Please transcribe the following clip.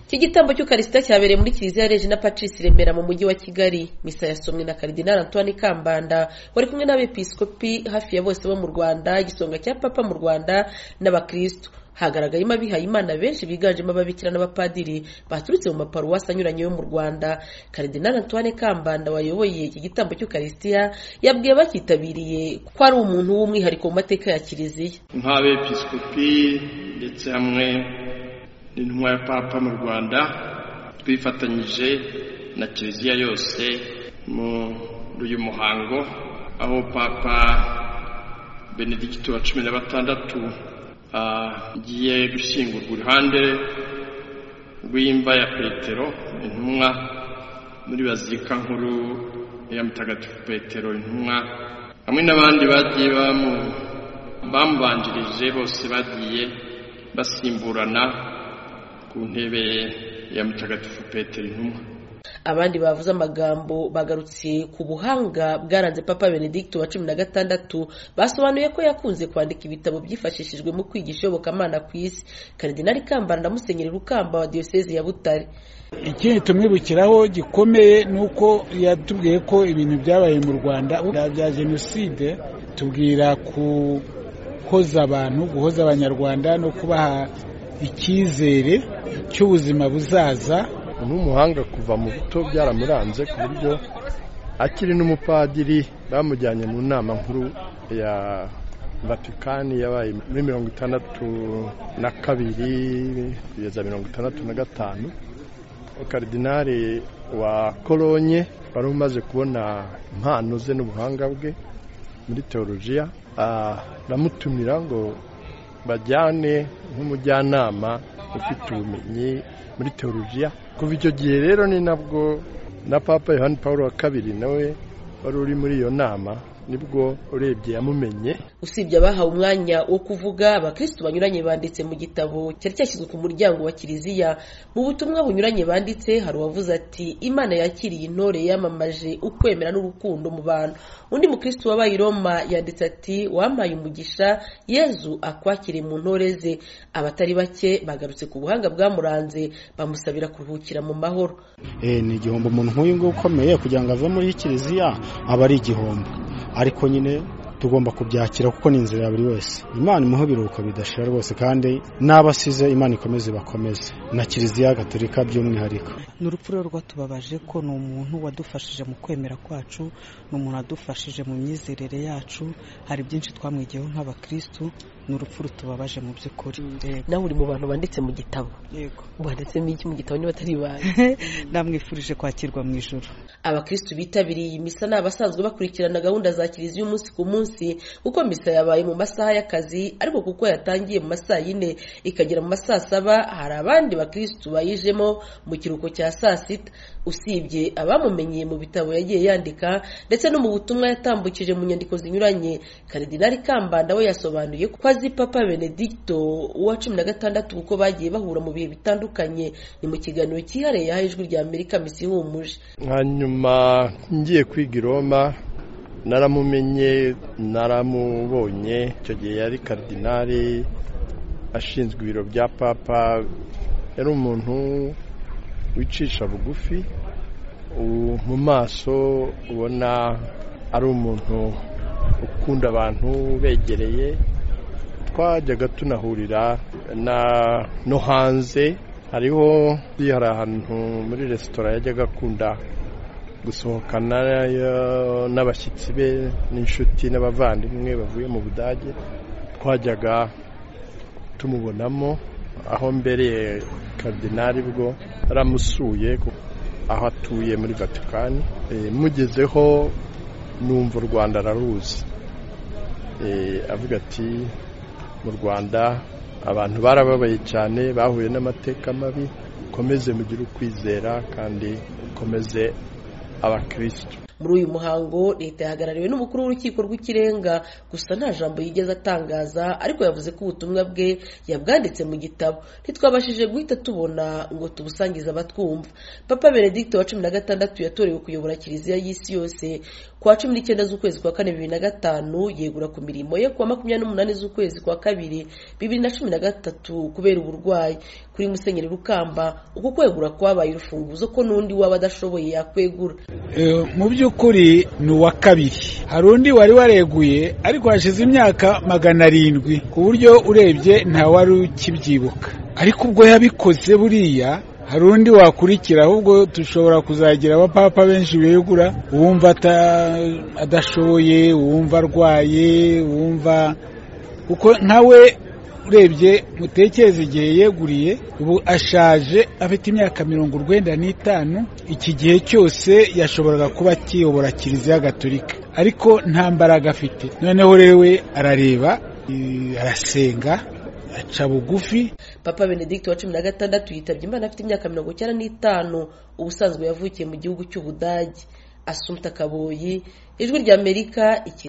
iki gitambo cy'ukarisita cyabereye muri kiliziya ya regina patrice remera mu mujyi wa kigali misa yasomwe na karidinali antoine kambanda wari kumwe n'abepiskopi hafi ya bose bo mu rwanda igisonga cya papa mu rwanda n'abakristo hagaragayemo abihaye imana benshi biganjemo ababikira n'abapadiri baturutse mu maparuwasi anyuranye yo mu rwanda karidinali antoine kambanda wayoboye iki gitambo cy'ukarisitiya yabwiye abakitabiriye ko ari umuntu w'umwihariko mu mateka ya kiliziya nk'abepiskopi ndetse hamwe n'intumwa ya papa mu rwanda twifatanyije na kiliziya yose muri uyu muhango aho papa benedikiti wa cumi na batandatu agiye gushyingurwa iruhande rw'imva ya petero intumwa muri bazilika nkuru ya mutagatifu petero intumwa hamwe n'abandi bagiye bamubanjirije bose bagiye basimburana ku ntebe ya mutagatifu petero intumwa abandi bavuze amagambo bagarutse ku buhanga bwaranze papa benedikiti wa cumi na gatandatu basobanuye ko yakunze kwandika ibitabo byifashishijwe mu kwigisha iyobokamana ku isi karidinali kambara na musenyeri rukamba wa diyoseze ya butare ikindi tumwibukiraho gikomeye ni uko yatubwiye ko ibintu byabaye mu rwanda bya jenoside tubwira guhoza abantu guhoza abanyarwanda no kubaha icyizere cy'ubuzima buzaza n'umuhanga kuva mu buto byaramuranze ku buryo akiri n'umupadiri bamujyanye mu nama nkuru ya vatikani yabaye muri mirongo itandatu na kabiri kugeza mirongo itandatu na gatanu karidinari wa koronye wari umaze kubona impano ze n'ubuhanga bwe muri teolojiya aramutumira ngo bajyane nk'umujyanama ufite ubumenyi muri teolojiya kuva icyo gihe rero ni nabwo na papa yohani paul wa kabiri nawe wari uri muri iyo nama nibwo urebye yamumenye usibye abahawe umwanya wo kuvuga abakirisitu banyuranye banditse mu gitabo cyari cyashyizwe ku muryango wa kiliziya mu butumwa bunyuranye banditse hari uwavuze ati imana yakiriye intore yamamaje ukwemera n'urukundo mu bantu undi mukirisitu wabaye i roma yanditse ati wampaye umugisha yezu akwakire mu ntore ze abatari bake bagarutse ku buhanga bwamuranze bamusabira kuruhukira mu mahoro ni igihombo umuntu nk'uyu nguyu ukomeye kugira ngo ave muri kiliziya aba ari igihombo ariko nyine tugomba kubyakira kuko ni inzira ya buri wese imana imuha ibiruhuko bidashira rwose kandi n'abasize imana ikomeze ibakomeze na kiliziya gaturika by'umwihariko ni urupfu rero rwatubabaje ko ni umuntu wadufashije mu kwemera kwacu ni umuntu wadufashije mu myizerere yacu hari byinshi twamwigiyeho nk'abakirisitu ni urupfu rutubabaje mu by'ukuri nawe uri mu bantu banditse mu gitabo yego wanditsemo iki mu gitabo niba atari ibanze namwifurije kwakirwa mu ijoro abakirisitu bitabiriye iyi misa ni abasanzwe bakurikirana gahunda za kiliziya umunsi ku munsi kuko misa yabaye mu masaha y'akazi ariko kuko yatangiye mu masaha yine ikagera mu masaha saba hari abandi bakirisitu bayijemo mu kiruhuko cya saa sita usibye abamumenyeye mu bitabo yagiye yandika ndetse no mu butumwa yatambukije mu nyandiko zinyuranye karidinali kambanda we yasobanuye ko azi papa benedicto wa cumi na gatandatu kuko bagiye bahura mu bihe bitandukanye ni mu kiganiro cyihariye yahaye ijwi rya amerika misi ihumuje hanyuma ngiye kwiga i roma naramumenye naramubonye icyo gihe yari karidinali ashinzwe ibiro bya papa yari umuntu wicisha bugufi mu maso ubona ari umuntu ukunda abantu ubegereye twajyaga tunahurira no hanze hariho hari ahantu muri resitora yajyaga akunda gusohokana n'abashyitsi be n'inshuti n'abavandimwe bavuye mu budage twajyaga tumubonamo aho mbere karidinali bwo aramusuye aho atuye muri vatikani mugezeho numva u rwanda araruzi avuga ati mu rwanda abantu barababaye cyane bahuye n'amateka mabi ukomeze mugire ukwizera kandi ukomeze abakirisitu muri uyu muhango leta yahagarariwe n'umukuru w'urukiko rw'ikirenga gusa nta jambo yigeze atangaza ariko yavuze ko ubutumwa bwe yabwanditse mu gitabo ntitwabashije guhita tubona ngo tubusangize abatwumva papa benedict wa cumi na gatandatu yatorewe kuyobora kiliziya y'isi yose ku wa cumi n'icyenda z'ukwezi kwa kane bibiri na gatanu yegura ku mirimo ye ku wa makumyabiri n'umunani z'ukwezi kwa kabiri bibiri na cumi na gatatu kubera uburwayi kuri musenyeri rukamba uko kwegura kwabaye urufunguzo ko n'undi waba adashoboye yakwegura Eh, mu by'ukuri ni uwa kabiri hari undi wari wareguye ariko hashize imyaka magana arindwi ku buryo urebye nta wari ukibyibuka ariko ubwo yabikoze buriya hari undi wakurikira ahubwo dushobora kuzagira abapapa benshi begura uwumva ata- adashoboye uwumva arwaye uwumva kuko nkawe urebye mutekereze igihe yeguriye ubu ashaje afite imyaka mirongo urwenda n'itanu iki gihe cyose yashoboraga kuba akiyobora kiliziya gatolika ariko nta mbaraga afite noneho rero we arareba eh, arasenga aca bugufi papa benedict wa cumi na gatandatu yitabye imana afite imyaka mirongo icyenda n'itanu ubusanzwe yavukiye mu gihugu cy'ubudage asumta kaboyi ijwi ry'amerika iki